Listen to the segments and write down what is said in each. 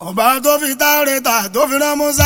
ọba tó fi Tárẹ́tà tó fi rán Músá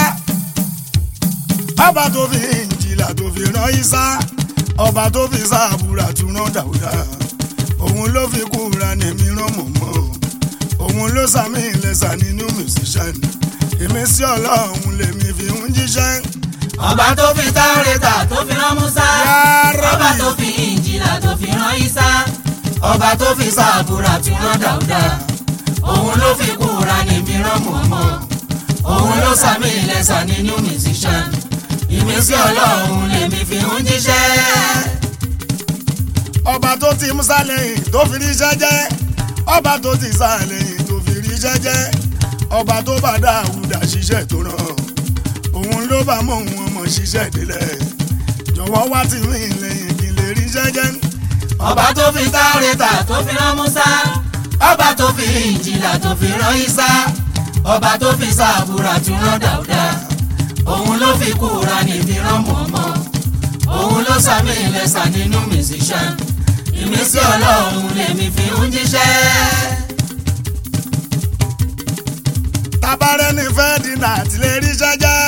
ọba tó fi Ìnjílà tó fi rán Ísá ọba tó fi Sábúrà tún rán Dáúdà òun ló fi Kùránì mi rán mọ̀mọ́ òun ló sàmì ìlẹ̀sà nínú musician èmi sí ọlọ́run lèmi fi ń jíṣẹ́. ọba tó fi Tárẹ́tà tó fi rán Músá Ya Rabbi. ọba tó fi Ìnjílà tó fi rán Ísá ọba tó fi Sábúrà tún rán Dáúdà òun ló fi Kùránì mi rán mọ̀mọ́ òun ló sàmì ìlẹ̀sà nínú musician ìmísí ọlọ́run lèmi fi ń jíṣẹ́. ọba tó ti Músá lẹ́yìn tó fi ríṣẹ́ jẹ́ ọba tó ti Ísá lẹ́yìn tó fi ríṣẹ́ jẹ́ ọba tó bá Dáúdà ṣiṣẹ́ tó rán òun ló bá mọ òun ọmọ ṣiṣẹ́ délẹ̀ jọ̀wọ́ wá ti mí lẹ́yìn kí n lè ríṣẹ́ jẹ́ ọba tó fi Tárẹ́tà tó fi rán Músá ọba tó fi Ìnjílà tó fi rán Ísá ọba tó fi Sábúrà tún rán Dáúdà òun ló fi Kùránì mi rán mọ̀mọ́ òun ló sàmì ìlẹ̀sà nínú musician ìmísí ọlọ́run lèmi fi ń jíṣẹ́. tabarẹ́ ní fẹ́ dínà àti lè ríṣẹ́ jẹ́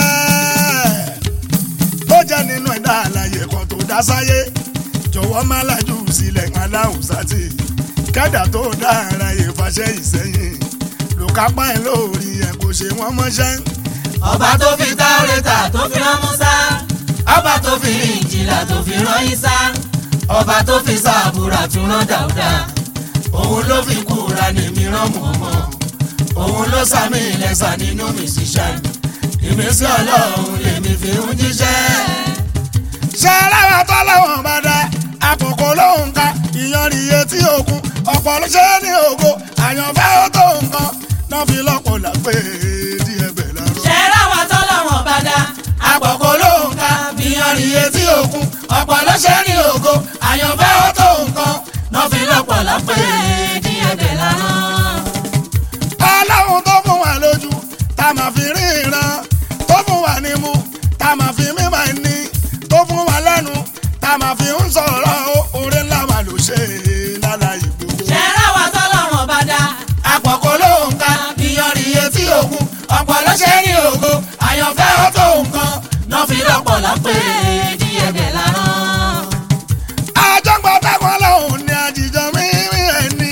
ó jẹ́ nínú ẹ̀dá àlàyé kan tó dá sáyé jọ̀wọ́ má lajú sílẹ̀ aláhùn sátì kẹ́dà tó dá ara yẹ fàṣẹ ìsẹ́yìn lòkápá ẹ̀ lórí ẹ̀ kò ṣe wọ́n mọ́ṣẹ́ ọba tó fi Tárẹ́tà tó fi rán Músá ọba tó fi Ìnjílà tó fi rán Ísá ọba tó fi Sábúrà tún rán Dáúdà òun ló fi Kùránì mi rán mọ̀mọ́ òun ló sàmì ìlẹ̀sà nínú musician ìmísí ọlọ́run lèmi fi ń jíṣẹ́. ṣé aláwọ̀ tó lọ́wọ́n bá dá àkókò lóhùn ká ìyanrìn iye tí òkun ọ̀pọ̀ ló ṣe é ní ògo àyànfẹ́ ó tó nǹkan náà fi lọ́pọ̀ làpẹ́ díẹ̀ bẹ̀ lárọ́. ṣe ráwọn tọ́lọ́wọ̀n bá dá àpọ̀kọ́ ló ń ka bíyanrìn etí òkun ọ̀pọ̀ ló ṣe ní ògo àyànfẹ́ ó tó nǹkan náà fi lọ́pọ̀ lápẹ́ ní ẹ̀bẹ̀ lánàá. ọlọ́run tó fún wa lójú tá a máa fi ríran tó fún wa nímú tá a máa fi mímọ̀ ní tó fún wa lẹ́nu tá a máa fi ń sọ̀rọ̀ oore ńlá wa ló ṣe lálàyé gbogbo. ṣe ráwọn tọ́lọ́wọ̀n bá dá àpọ̀kọ́ ló ń ka bíyanrìn etí òkun ọ̀pọ̀ ló ṣe ní ògo àyànfẹ́ ó tó nǹkan náà fi lọ́pọ̀ lápẹ́ ní ẹ̀bẹ̀ lánàá. àjọgbọ́n táwọn ọlọ́run ní àjíjọ mímí ẹni.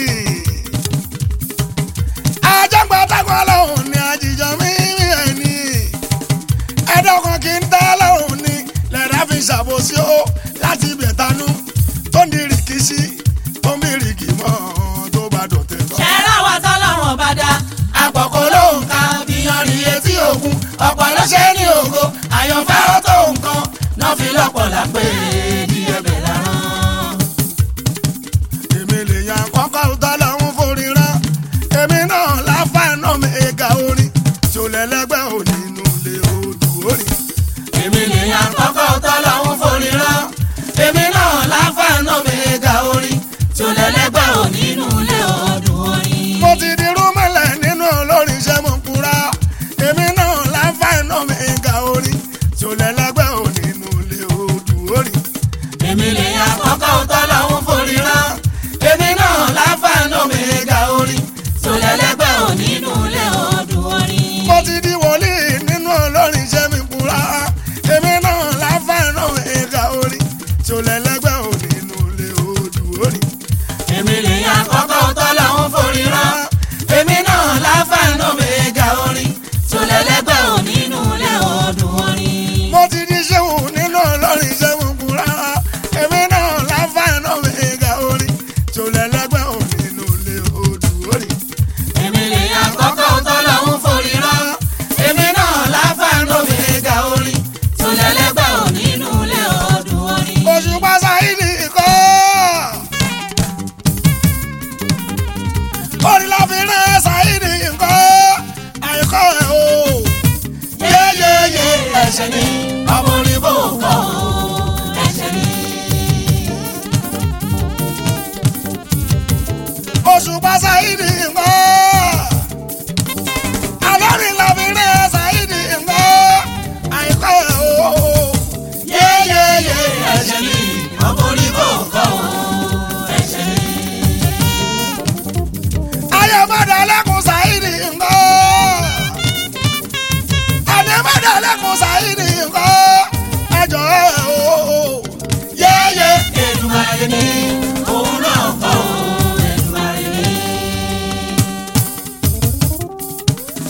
àjọgbọ́n táwọn ọlọ́run ní àjíjọ mímí ẹni. ẹ̀dọ́kan kì í tẹ́ ọlọ́run ní lẹ́dá fi ṣàbòsí ó láti ibẹ̀ tanú tó ń di rìkíṣí tó ń bí rìkì mọ́ tó bá dọ̀tẹ̀ tán. ṣẹ́rá wa tọ́lọ́run bá dá àpọ̀kọ́ ló ń ka bíyanrìn etí òkun ọ̀pọ̀ ló ṣe ní ògo àyànfẹ́ ó tó nǹkan náà fi lọ́pọ̀ lápẹ́ ní ẹbẹ̀ láràn. èmi lè yan kọ́kọ́ tọ́lọ́run forí rán èmi náà láfàánà mi ẹ̀ka orin tí ó lẹ́lẹ́gbẹ́ ò nínú ilé odò orin. èmi lè yan kọ́kọ́ tọ́lọ́run forí rán èmi náà láǹfààní mẹ́ga orin tí ó lẹ́lẹ́gbẹ́ ò nínú ilé ọdún orin. mo ti di rúmọ̀lẹ̀ nínú olórin iṣẹ́ mo kúra èmi náà láǹfààní mi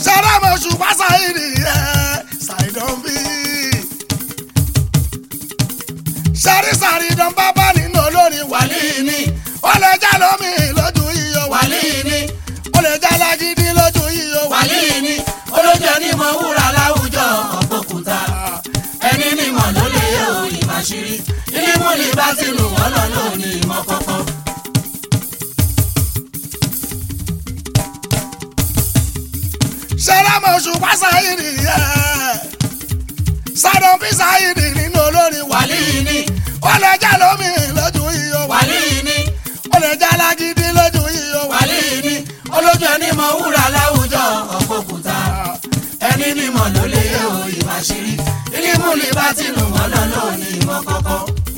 sẹ́rẹ́mọ̀ ṣùgbọ́n ṣáìdì ẹ̀ ṣàìdán bí. sẹ́rí ṣàìdán bábá nínú olórin wàlí ni ó lè já lómi lójú iyọ̀ wàlí ni ó lè já lágídí lójú iyọ̀ wàlí wàlí ni olójú ẹni mọ wúrà láwùjọ ọ̀pọ̀kùtà ẹni mímọ̀ ló lè yẹ òyìn àṣírí ilé múlì bá ti lù wọ́n lọ lónìí ìmọ̀ kọ̀kọ́. sẹ́rẹ́mọ̀ ṣùgbọ́n ṣáìdì ẹ̀ ṣàìdán bí ṣáìdì nínú olórin wàlí wàlí ni ó lè já lómi lójú iyọ̀ wàlí wàlí ni ó lè já lágídí lójú iyọ̀ wàlí wàlí ni olójú ẹni mọ wúrà láwùjọ ọ̀pọ̀kùtà ẹni mímọ̀ ló lè yẹ òyìn àṣírí ilé múlì bá ti lù wọ́n lọ lónìí ìmọ̀ kọ̀kọ́.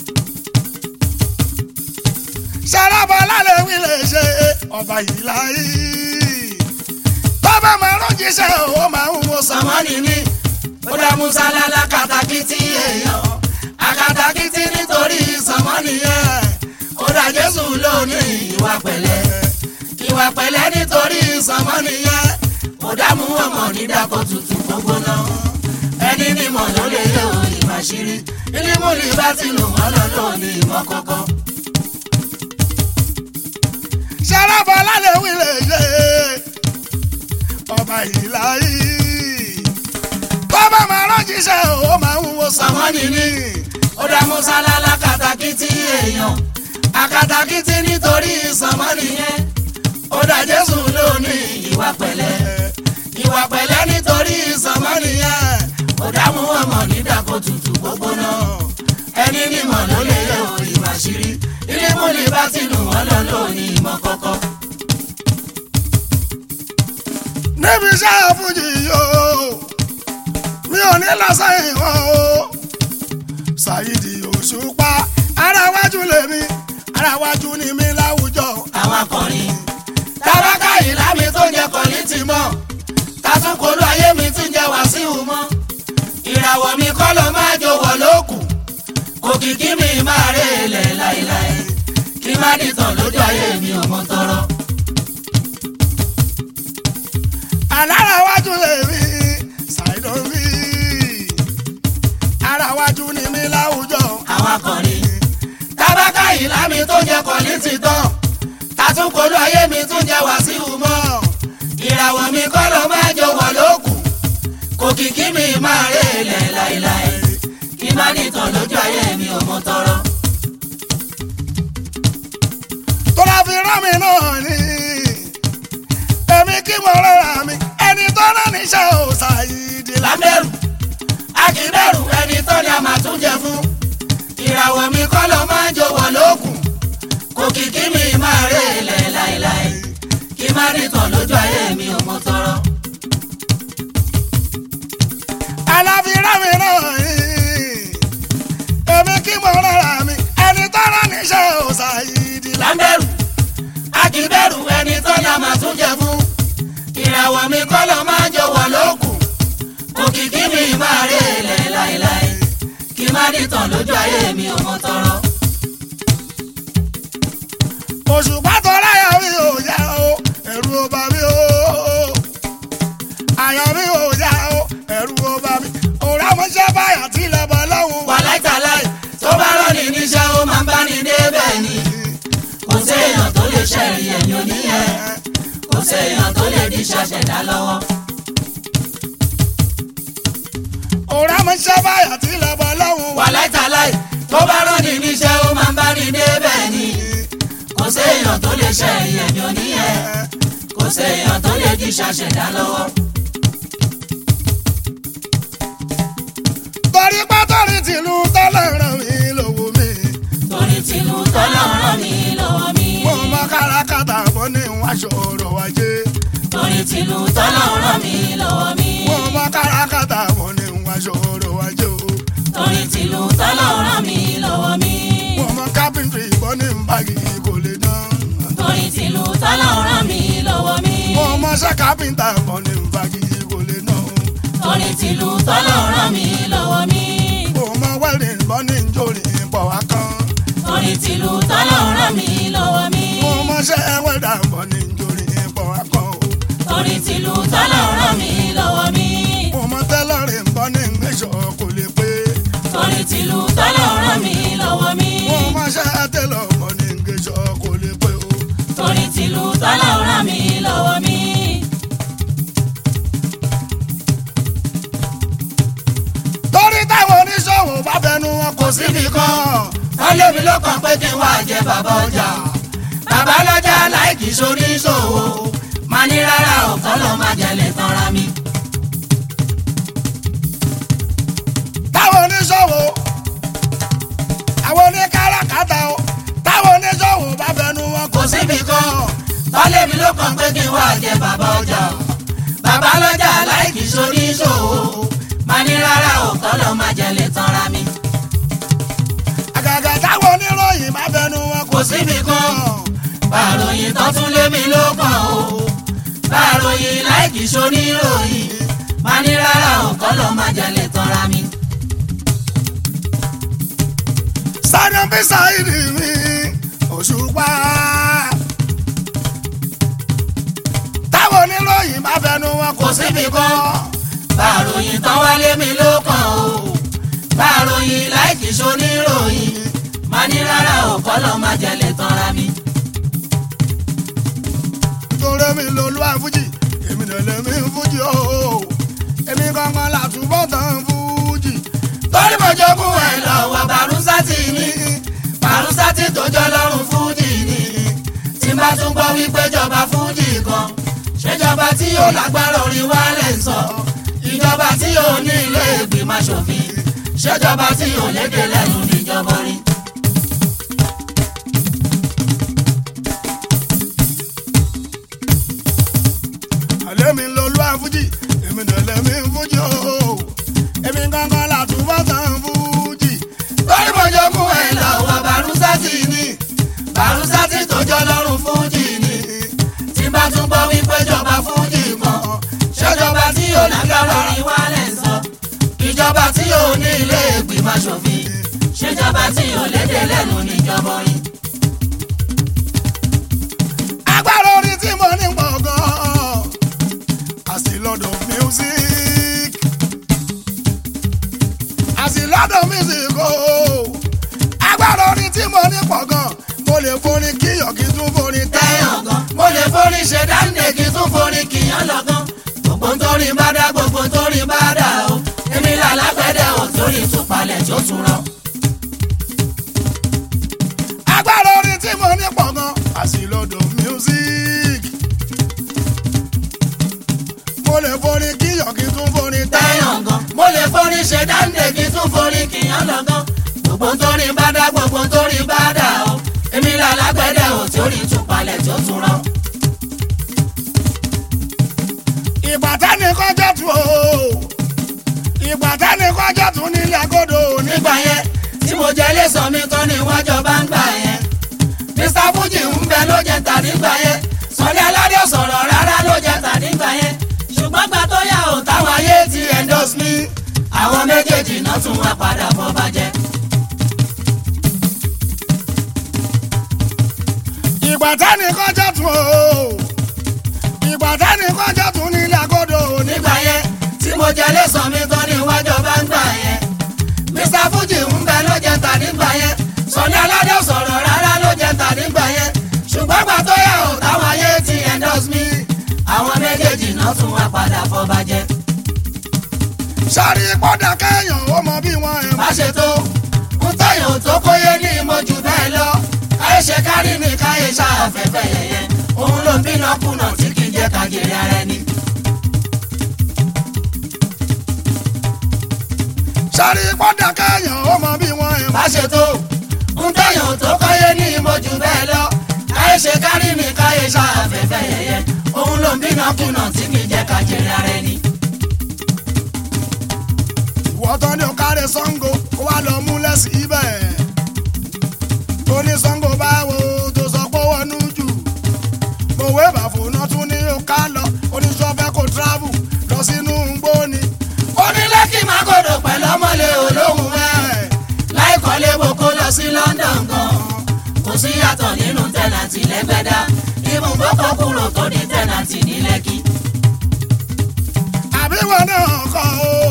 sẹ́rẹ́bọ̀ lálẹ́ wí lè ṣe ọba yìí láyé bàbá máa rọ́jíṣẹ́ ó máa ń wo sàn. sọmọ́nì ni ó dá musa lálá katakítí èèyàn akatakítí nítorí sọmọ́nì yẹn ó dá jésù lónìí ìwà pẹ̀lẹ́ ìwà pẹ̀lẹ́ nítorí sọmọ́nì yẹn ó dá mú ọmọ nídàkọ̀ tutù gbogbo náà ẹni mímọ̀ ló lè yẹ òyìn àṣírí ilé múlì bá ti lù wọ́n lọ lónìí ìmọ̀ kọ̀kọ́. sẹ́rẹ́bọ̀ lálẹ́ wí lè ṣe ọba yìí láyé bàbá máa rọ́jíṣẹ́ ó máa ń wo sàn. sọmọ́nì ni ó dá musa lálá katakítí èèyàn akatakítí nítorí sọmọ́nì yẹn ó dá jésù lónìí ìwà pẹ̀lẹ́ ìwà pẹ̀lẹ́ nítorí sọmọ́nì yẹn ó dá mú ọmọ nídàkọ̀ tutù gbogbo náà ẹni nímọ̀ ló lè yẹ òyìn àṣírí ilé múlì bá ti lù wọ́n lọ lónìí ìmọ̀ kọ̀kọ́. níbi iṣẹ́ fújì yóò mi ò ní lọ sẹ́yìn wọn o ṣàyídì òṣùpá ara wájú lèmi ara wájú ni mi láwùjọ. àwọn akọrin tábàkà ìlàmì tó jẹ kọ́lí ti mọ̀ tàtúnkòlù ayé mi ti jẹ wàsíù mọ́ ìràwọ̀ mi kọ́ ló máa jọ̀wọ́ lókù òkìkí mi máa rè lẹ̀ láéláé kí má dìtàn lójú ayé mi ò mọ tọrọ. alára wájú lèmi ṣàìdọ̀ mi ara wájú ni mi láwùjọ. àwọn akọrin tábàkà ìlàmì tó jẹ kọ́lí ti tán tàtúnkòlù ayé mi tún jẹ wàsíù mọ́ ìràwọ̀ mi kọ́ ló máa jọ̀wọ́ lókù òkìkí mi máa rè lẹ̀ láéláé kí má nìtàn lójú ayé mi ò mọ tọrọ. tọ́lá fi rán mi náà ni èmi kí mo rọra mi ẹni tó rán níṣẹ́ ò ṣàyídì lábẹ́rù akíbẹ̀rù ẹni tó ní a máa tún jẹ fún ìràwọ̀ mi kọ́ ló máa jọ̀wọ́ lókun kò kìkì mi máa rè lẹ̀ láéláé kí má nìtàn lójú ayé mi ò mọ tọrọ. aláfirá mi náà ni èmi kí mo rọra mi ẹni tó rán níṣẹ́ ò ṣàyídì lábẹ́rù akíbẹ̀rù ẹni tó ní a máa tún jẹ fún ìràwọ̀ mi kọ́ ló máa jọ̀wọ́ lókun kò kìkì mi máa rè lẹ̀ láéláé kí má nìtàn lójú ayé mi ò mọ tọrọ. òṣùpá tó láyà mi ò yá o ẹ̀rù ò bà mí o àyà mi ò yá o ẹ̀rù ò bà mí òrà mo ṣe báyà tí lọ́bọ̀ lọ́hùn wà láìtàláì tó bá rọ́ọ̀nì níṣẹ́ ó máa ń bá ní débẹ̀ ni kò séèyàn tó lè ṣẹ̀rí ẹ̀yìn oníyẹn kò séèyàn tó lè di ṣàṣẹ̀dá lọ́wọ́. òrà mo ṣe báyà tí lọ́bọ̀ lọ́hùn wà láìtàláì tó bá rọ́ọ̀nì níṣẹ́ ó máa ń bá ní débẹ̀ ni kò séèyàn tó lè ṣẹ̀rí ẹ̀yìn oníyẹn kò séèyàn tó lè di ṣàṣẹ̀dá lọ́wọ́. torí pátọ́rì tìlú tọ́lọ̀ ràn mí lówó mi torí tìlú tọ́lọ̀ ràn mí lọ́wọ́ mi mo mọ kárakáta bọ́ ní wáṣọ ọ̀rọ̀ wájé torí tìlú tọ́lọ̀ ràn mí lọ́wọ́ mi mo mọ kárakáta bọ́ ní wáṣọ ọ̀rọ̀ wájé o torí tìlú tọ́lọ̀ ràn mí lọ́wọ́ mi. mo mọ kápẹ́ntì bọ́ ní báàgì kò lè dán torí tìlú tọ́lọ̀ ràn mí lọ́wọ́ mi. mo mọ ṣe kápẹ́ntà bọ́ ní báàgì kò lè dán torí tìlú tọ́lọ̀ ràn mí lọ́wọ́ mi. mo mọ wẹ́rìn bọ́ ní njórì pọ̀ wá kan torí tìlú tọ́lọ̀ ràn mí lọ́wọ́ mi. mo mọ ṣe wẹ́dà bọ́ ní njórì pọ̀ wá kan o. torí tìlú tọ́lọ̀ ràn mí lọ́wọ́ mi. mo mọ tẹ́lọ̀rì ń bọ́ ní ìgbésọ̀ kò lè pé torí tìlú tọ́lọ̀ ràn mí lọ́wọ́ mi. mo mọ ṣẹ́ tẹ́lọ̀ bọ́ ní ìgbésọ̀ kò lè pé o. torí tìlú tọ́lọ̀ ràn mí lọ́wọ́ mi. torí táwọn oníṣòwò bá fẹnu wọn kò síbi kan wọ́n lé mi lọ́kàn pé kí n wá jẹ bàbá ọjà. bàbá lọ́jà láìkì sórí ìṣòwò. máa ní rárá ọ̀kan ló máa jẹ̀lẹ̀ tanra mi. táwọn oníṣòwò àwọn oníkáràkátà o táwọn oníṣòwò bá fẹnu wọn kò kò síbi kan wọ́n lé mi lọ́kàn pé kí n wá jẹ bàbá ọjà. bàbá lọ́jà láìkì sórí ìṣòwò. máa ní rárá ọ̀kan ló máa jẹ̀lẹ̀ tanra mi. àgàgà táwọn oníròyìn bá fẹnu wọn kò kò síbi kan bàròyìn tó tún lé mi lọ́kàn o. bàròyìn láìkì sórí ìròyìn. máa ní rárá ọ̀kan ló máa jẹ̀lẹ̀ tanra mi. sáré bí sáìdì mi òṣùpá. táwọn oníròyìn bá fẹnu wọn kò kò síbi kan bàròyìn tán wálé mi ló kàn o bàròyìn láìkì soníròyìn má ní rárá ọ̀kọ́ lọ́ máa jẹ̀lẹ̀ tanra mi. torí mi lolú àfújì èmi dẹ̀lẹ̀ mi ń fújì o èmi gangan làtúbọ̀ tán fújì. torí mo jogún ẹ̀ lọ́wọ́ bàrúsátì ni bàrúsátì tó jọ lọ́rùn fújì ni tí n bá tún gbọ́ wípé jọba fújì kan ṣèjọba tí yóò lágbára orin wálẹ̀ ń sọ ìjọba tí yóò ní ilé ìgbìmọ̀ aṣòfin ṣèjọba tí yóò lédè lẹ́nu níjọba rí. àlẹ́ mi lolú àfújì èmi dẹ̀lẹ̀ mi ń fújì o èmi gangan làtúbọ̀ tán fújì. torí mo jogún ẹ̀ lọ́wọ́ bàrúsátì ni bàrúsátì tó jọ lọ́rùn fújì ni tí bá tún gbọ́ wípé jọba fújì kan ṣèjọba tí yóò lágbára orin wálẹ̀ ń sọ ìjọba tí yóò ní ilé ìgbìmọ̀ aṣòfin ṣèjọba tí yóò lédè lẹ́nu níjọba orin. agbára orin tí mo ní pọ̀ gan-an I still love the music I still love the music o agbára orin tí mo ní pọ̀ gan-an mo lè forin kíyọ̀ kí tún forin tẹ́yàn gan mo lè forí ṣe dáńdé kí tún forí kìyàn lọ́gán gbogbo nítorí bá dá gbogbo nítorí bá dá o èmi là lágbẹ́dẹ́ ò torí ìtúpalẹ̀ tó tún rán. agbára orin tí mo ní pọ̀ gan I still love the music mo lè forin kíyọ̀ kí tún forin tẹ́yàn gan mo lè forí ṣe dáńdé kí tún forí kìyàn lọ́gán gbogbo nítorí bá dá gbogbo nítorí bá dá o èmi là lágbẹ́dẹ́ ò torí ìtúpalẹ̀ tó tún rán. ìgbà tẹ́nìkan jẹ́ tu o ìgbà tẹ́nìkan jẹ́ tu nílẹ̀ agodo ní. nígbà yẹn tí mo jẹ ilé sọ mi tán ni wọ́n jọ bá ń gbà yẹn mr fuji ń bẹ ló jẹ tà nígbà yẹn sọlẹ aládé ò sọ̀rọ̀ rárá ló jẹ tà nígbà yẹn ṣùgbọ́n gbà tó yà ó táwọn ayé ti endorse mi àwọn méjèèjì náà tún wá padà bọ́ bàjẹ́. ìgbà tẹ́nìkan jẹ́ tu o ìgbà tẹ́nìkan jẹ́ tu nílẹ̀ agodo ní. nígbà yẹn tí mo jẹ ilé sọ mi tán ni wọ́n jọ bá ń gbà yẹn mr fuji ń bẹ ló jẹ tà nígbà yẹn sọlẹ aládé ò sọ̀rọ̀ rárá ló jẹ tà nígbà yẹn ṣùgbọ́n gbà tó yà ó táwọn ayé ti endorse mi àwọn méjèèjì náà tún wá padà bọ́ bàjẹ́. sáré pọ́dà kẹ́yàn ó mọ bí wọ́n ẹ̀ má ṣe tó ń tẹ̀yàn tó kóyé ní ìmọ̀jù bẹ́ẹ̀ lọ káyé ṣe kárí ní káyé ṣàfẹ́fẹ́ yẹyẹ òun ló ń bínú kùnà tí kì í jẹ́ kàgèrè ara ẹni. sáré pọ́dà kẹ́yàn ó mọ bí wọ́n ẹ̀ má ṣe tó ń tẹ̀yàn tó kóyé ní ìmọ̀jù bẹ́ẹ̀ lọ káyé ṣe kárí ní káyé ṣàfẹ́fẹ́ yẹyẹ òun ló ń bínú kùnà tí kì í jẹ́ kàgèrè ara ẹni. ìwọ tán ni ó kárẹ̀ Ṣàngó kó wá lọ múlẹ̀ síbẹ̀ tó ní Ṣàngó báwo tó sọ pé wọnú jù òwe bàfọ̀nà tún ní ó ká lọ oníṣọ́fẹ́ kò travel lọ sínú gbóni onílé kí má gòdò pẹ̀lú ọmọlé olóhùn ẹ̀ láì kọ́lé gbogbo lọ sí London gan kò sí yàtọ̀ nínú tẹ̀nàtì lẹ́gbẹ̀dá ibùgbọ́kọ̀ kúrò tó di tẹ̀nàtì ní Lẹ́kì. náà kọ́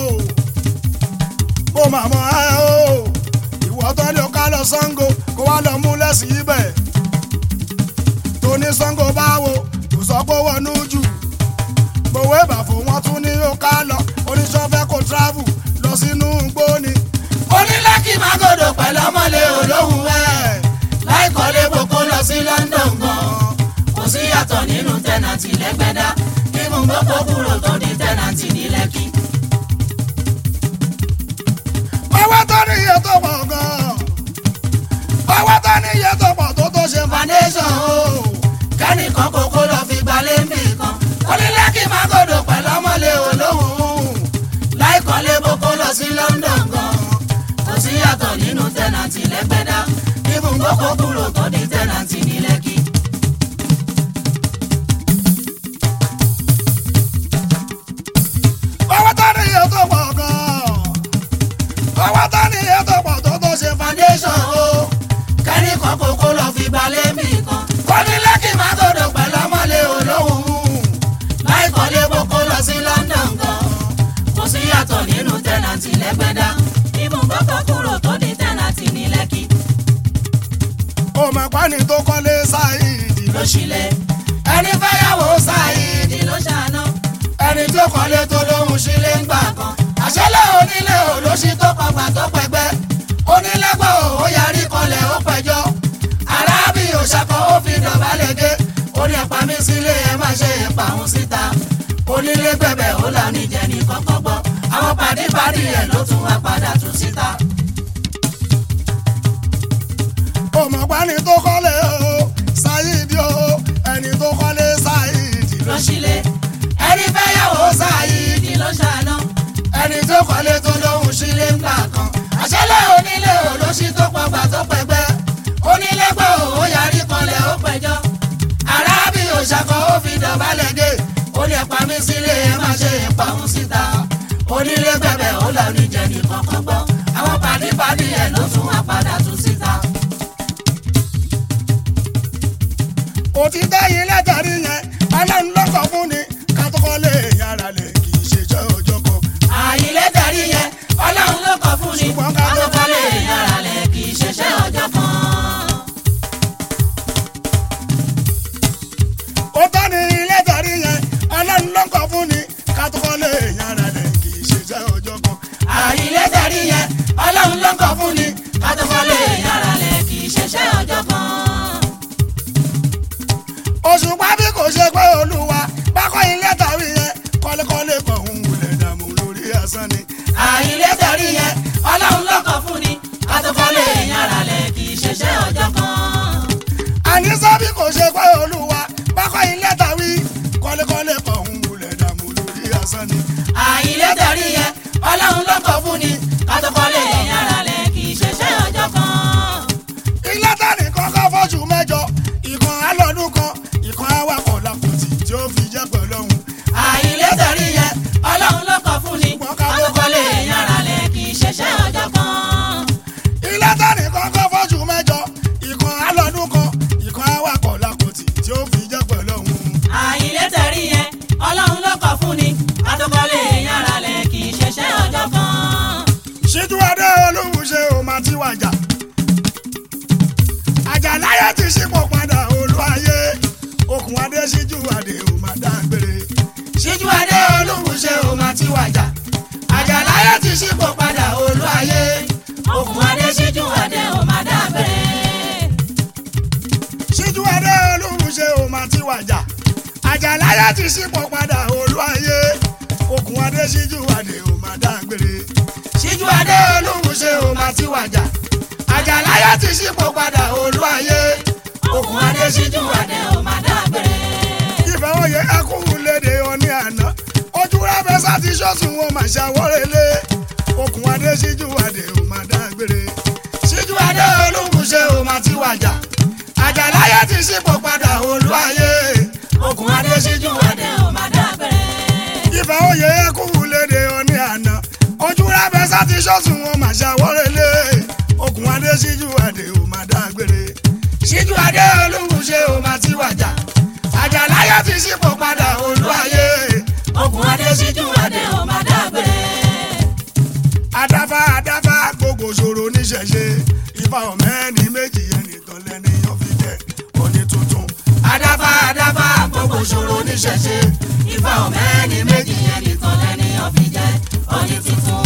o ó mà mọ́ ẹ o ìwọ tó ní o ká lọ Ṣàngó kó wá lọ mú lẹ́sìn ibẹ̀ tó ní Ṣàngó báwo kò sọ pé wọnú jù gbowó ìbàfò wọn tún ní ó ká lọ oníṣọ́fẹ́ kó travel lọ sínú gbóni. onílẹ́kì máa gòdò pẹ̀lú ọmọlé olóhùn ẹ̀ láìkọ́lé boko lọ sí London gan kò sí yàtọ̀ nínú tẹ́nàtì lẹ́gbẹ̀dá nínú gbogbo kúrò tó di tẹ́nàtì ní Lẹ́kì. owó tó ní iye tó pọ̀ gan-an owó tó ní iye tó pọ̀ tó tó ṣe foundation o kẹ́nìkan kókó lọ fi gbalé ń bì kan onílẹ́kì máa gòdò pẹ̀lú ọmọlé olóhùn láìkọ́lé boko lọ sí London gan kò sí yàtọ̀ nínú tẹ́nàtì lẹ́gbẹ̀dá nínú gbogbo kúrò tó di tẹ́nàtì ní Lẹ́kì. owó tó ní iye tó pọ̀ gan-an owó tó ní iye tó pọ̀ tó tó ṣe foundation o kẹ́nìkan kókó lọ fi gbalé mi kan onílẹ́kì máa gòdò pẹ̀lú ọmọlé olóhùn láìkọ́lé boko lọ sí London gan kò sí yàtọ̀ nínú tẹ́nàtì lẹ́gbẹ̀dá nínú gbogbo kúrò tó di tẹ́nàtì ní Lẹ́kì. ọmọ ìpani tó kọ́lé sáìdì ló ṣílẹ̀ ẹni fẹ́yàwó ṣáìdì ló ṣàná ẹni tó kọ́lé tó lóhùn sílé ń gbà kan àṣẹlẹ̀ onílé olóṣì tó pàgbà tó pẹ̀gbẹ́ onílẹ́gbọ̀ ó yarí kọlẹ̀ ó pẹjọ́ arábì òṣàkọ́ ó fi dọ̀bálẹ̀ gé ó ní ẹ̀pà mi sílé ẹ má ṣe ẹ̀pà òun síta onílé gbẹ̀bẹ̀ ó là níjẹ̀ ní kọ́kọ́ gbọ́ àwọn pàdípàdí ẹ̀ ló tún wá padà tún síta. ọmọ ìpani tó kọ́lé o sáìdì o ẹni tó kọ́lé sáìdì ló ṣílẹ̀ ẹni fẹ́yàwó ṣáìdì ló ṣàná ẹni tó kọ́lé tó lóhùn sílé ńgbà kan àṣẹlẹ̀ onílé olóṣì tó pọgbà tó pẹgbẹ́ onílé gbọ́ ó yarí kanlẹ̀ ó pẹjọ́ arábì òṣàkọ́ ó fi dọ̀bálẹ̀ dé ó lè pa mí sílé ẹ má ṣe ìpa òun síta onílé gbẹ̀bẹ̀ ó là ní jẹ nìkan kan gbọ́ àwọn pàdípàdí ẹ̀ ló tún wá padà tún síta. òtítọ́ yìí látàrí yẹn ọlọ́run lọ́kọ̀ fún ni ká tó kọ́lé yàrá lẹ̀ kì í ṣe jẹ́ ọjọ́ kan. àyìnlẹ́ darí yẹn ọlọ́run ló kọ fún ni Ṣùgbọ́n ká tó akọ́kọ́lé yàrá lẹ̀ kì í ṣẹṣẹ́ ọjọ́ kan. òtọ́ ni ilé tàrí yẹn ọlọ́run lọ́kọ̀ fún ni ká tó kọ́lé yàrá lẹ̀ kì í ṣe jẹ́ ọjọ́ kan. àyìnlẹ́ darí yẹn ọlọ́run ló kọ fún ni akọ́kọ́lé yàrá lẹ̀ kì í ṣẹṣẹ́ ọjọ́ kan. òṣùpá bí kò ṣe pé olúwa bákọ́ ilé tàrí yẹn kọ́lékọ́lé kan òun wulẹ̀ dààmú lórí asán ni. àyìnlẹ́ darí yẹn ọlọ́run ló kọ fún ni akọ́kọ́lé yàrá lẹ̀ kì í ṣẹṣẹ́ ọjọ́ kan. àníṣe bí kò ṣe pé olúwa bákọ́ ilé tàrí kọ́lékọ́lé kan òun wulẹ̀ dààmú lórí asán ni. àyìnlẹ́ darí yẹn ọlọ́run ló kọ fún ni akọ́kọ́lé yàrá lẹ̀ kì í ṣẹṣẹ́ ọjọ́ kan. ilé tani kọ́kọ́ fọ́jú mẹ́jọ ìkan alọ́dún kan ìkan awakọ̀ làkùtì tí ó fi jẹ́ pẹ̀lú ọ̀hún. àyìnlẹ́ darí yẹn ọlọ́run ló kọ fún ni akọ́kọ́lé yàrá lẹ̀ kì í ṣẹṣẹ́ ọjọ́ kan. ilé tani kọ́kọ́ fọ́jú mẹ́jọ ìkan alọ́dún kan ìkan awakọ̀ làkùtì tí ó fi jẹ́ pẹ̀lú ọ̀hún. àyìnlẹ́ darí yẹn ọlọ́run ló kọ fún ni akọ́kọ́lé yàrá lẹ̀ kì í ṣẹṣẹ́ ọjọ́ kan. ṣíjú adé olóhùn ṣe ò máa ti wàjà. àjàláyé ti ṣípò padà olú ayé okùn adé ṣíjú adé ò máa dágbére. ṣíjú adé olóhùn ṣe ò máa ti wàjà àjàláyé ti ṣípò padà olú ayé okùn adé ṣíjú adé ò máa dábẹ́rẹ́. ṣíjú adé olóhùn ṣe ò máa ti wàjà. àjàláyé ti ṣípò padà olú ayé okùn adé ṣíjú adé ò máa dágbére. ṣíjú adé olóhùn ṣe ò máa ti wàjà àjàláyé ti ṣípò padà olú ayé okùn adé ṣíjú adé ò máa dábẹ́rẹ́. ìfẹ́ òye ẹkùn léde ọní àná ojú rábẹ́ sáti ṣọ́sùn wọn máa ṣàwọ́rẹ́lé okùn adé ṣíjú adé ò máa dágbére. ṣíjú adé olóhùn ṣe ò máa ti wàjà àjàláyé ti ṣípò padà olú ayé okùn adé ṣíjú adé ò máa dábẹ́rẹ́. ìfẹ́ òye ẹkùn léde ọní àná ojú rábẹ́ sáti ṣọ́sùn wọn máa ṣàwọ́rẹ́lé okùn adé ṣíjú adé ò máa dágbére. ṣíjú adé olóhùn ṣe ò máa ti wàjà àjàláyé ti ṣípò padà olú ayé okùn adé ṣíjú adé ò máa dábẹ́rẹ́. oníṣẹ̀ṣe ifá ọ̀mẹ́ni méjì ẹnìkan lẹ́nìyàn fi jẹ́ òní tuntun. adáfá adáfá gbogbo ṣòro níṣẹ̀ṣe ifá ọ̀mẹ́ni méjì ẹnìkan lẹ́nìyàn fi jẹ́ ọní tuntun.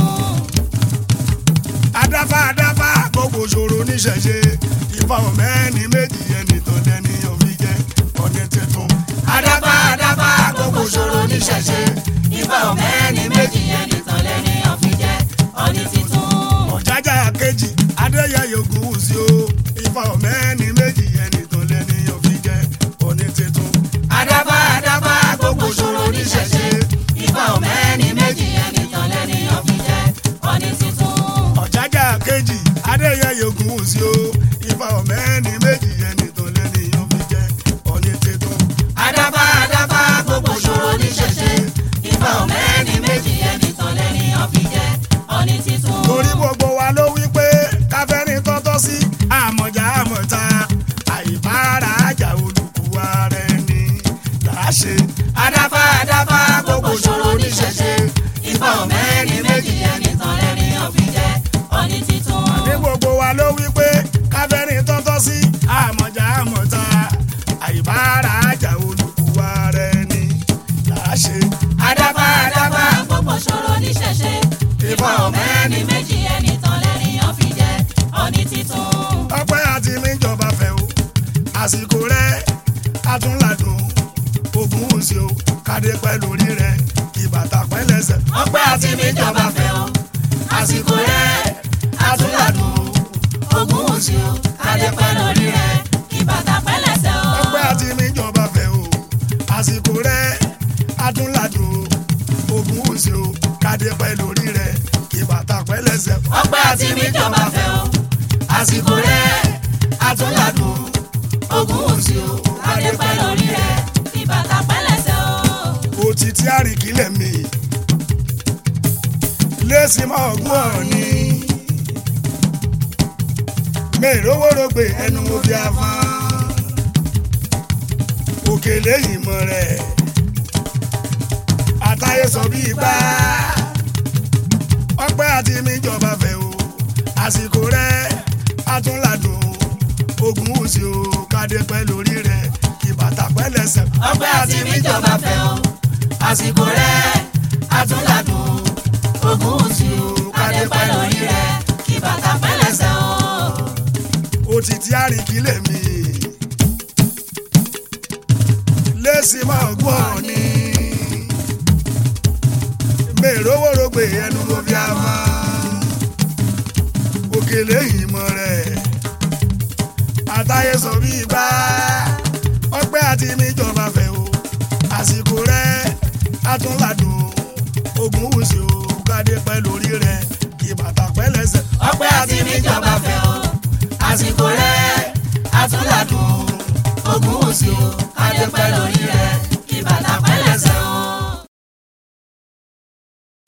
adáfá adáfá gbogbo ṣòro oníṣẹ̀ṣe ifá ọ̀mẹ́ni méjì ẹnìkan lẹ́nìyàn fi jẹ́ òní tuntun. adáfá adáfá gbogbo ṣòro níṣẹ̀ṣe ifá ọ̀mẹ́ni méjì ẹnìkan lẹ́nìyàn fi jẹ́ ọní tuntun. ọ̀jájá kejì adéyẹyẹ ògúnwùsí o ifá ọ̀mẹ́ni méjì ẹnìkan lẹ́nìyàn fi jẹ́ òní tuntun. adáfá adáfá gbogbo ṣòro níṣẹ̀ṣe ifá ọ̀mẹ́ni méjì ẹnìkan lẹ́nìyàn fi jẹ́ ọní tuntun. ọ̀jájá kejì adéyẹyẹ ògúnwùsí o ifá ọ̀mẹ́ni méjì ẹnìkan lẹ́nìyàn fi jẹ́ òní tuntun. adáfá adáfá gbogbo ṣòro níṣẹ̀ṣe ifá ọ̀mẹ́ni méjì ẹnìkan lẹ́nìyàn fi jẹ́ ọní tuntun. torí gbogbo wa ló wí pé káfẹ́ni tọ́tọ́ sí àmọ̀já àmọ̀ta àìbára àjà olùkúwa rẹ̀ ni làá ṣe. adáfá adáfá gbogbo ṣòro níṣẹ̀ṣe ifá ọ̀mẹ́ni méjì ẹnìkan lẹ́nìyàn fi jẹ́ ọní tuntun. ní gbogbo wa ló wí pé káfẹ́ni tọ́tọ́ sí àmọ̀já àmọ̀ta àìbára àjà olùkúwa rẹ̀ ni làá ṣe. adáfá adáfá gbogbo ṣòro níṣẹ̀ṣe ifá ọ̀mẹ́ni méjì ẹnìkan lẹ́nìyàn fi jẹ́ ọní tuntun. ọpẹ́ àti níjọba fẹ́ o àsìkò rẹ̀ àtúnládùn ogun òsì o kádé pẹ́ lórí rẹ̀ ìbàtà pẹ́ lẹ́sẹ̀. ọpẹ́ àti níjọba fẹ́ o àsìkò rẹ̀ àtúndàdùn ogún òsì o kádépẹ́ lórí rẹ̀ ìbàtà pẹ́lẹ́sẹ̀ o. ọpẹ́ àti níjọba fẹ́ o àsìkò rẹ̀ àtúnládùn ogun òsì o kádé pẹ́ lórí rẹ̀ ìbàtà pẹ́ lẹ́sẹ̀. ọpẹ́ àti níjọba fẹ́ o àsìkò rẹ̀ àtúndàdùn ogún òsì o kádépẹ́ lórí rẹ̀ ìbàtà pẹ́lẹ́sẹ̀ o. òtítí àríkílẹ̀ mi lẹ́sìn mọ́ ọgbọ́n ọ̀ni mèrówórógbè ẹnu mo fi afán òkèlè ìmọ̀ rẹ̀ àtàyè sọ bí gbá ọpẹ́ àti níjọba fẹ́ o àsìkò rẹ̀ àtúnládùn ogun òsì o kádé pẹ́ lórí rẹ̀ ìbàtà pẹ́ lẹ́sẹ̀. ọpẹ́ àti níjọba fẹ́ o àsìkò rẹ̀ àtúndàdùn ogún òsì o kádépẹ́ lórí rẹ̀ ìbàtà pẹ́lẹ́sẹ̀ o. òtítí àríkílẹ̀ mi lẹ́sìn máa gbọ́n ni mèrówórógbè ẹnu mo fi àmà òkèlè ìmọ̀ rẹ̀ àtàyè sọ bí bá ọpẹ́ àti níjọba fẹ́ o àsìkò rẹ̀ àtúnládùn ogun wùsì o kádé pẹ́ lórí rẹ̀ ìbàtà pẹ́ lẹ́sẹ̀. ọpẹ́ àti níjọba fẹ́ o àsìkò rẹ̀ àtúndàdùn ogún òsì o kádépẹ́ lórí rẹ̀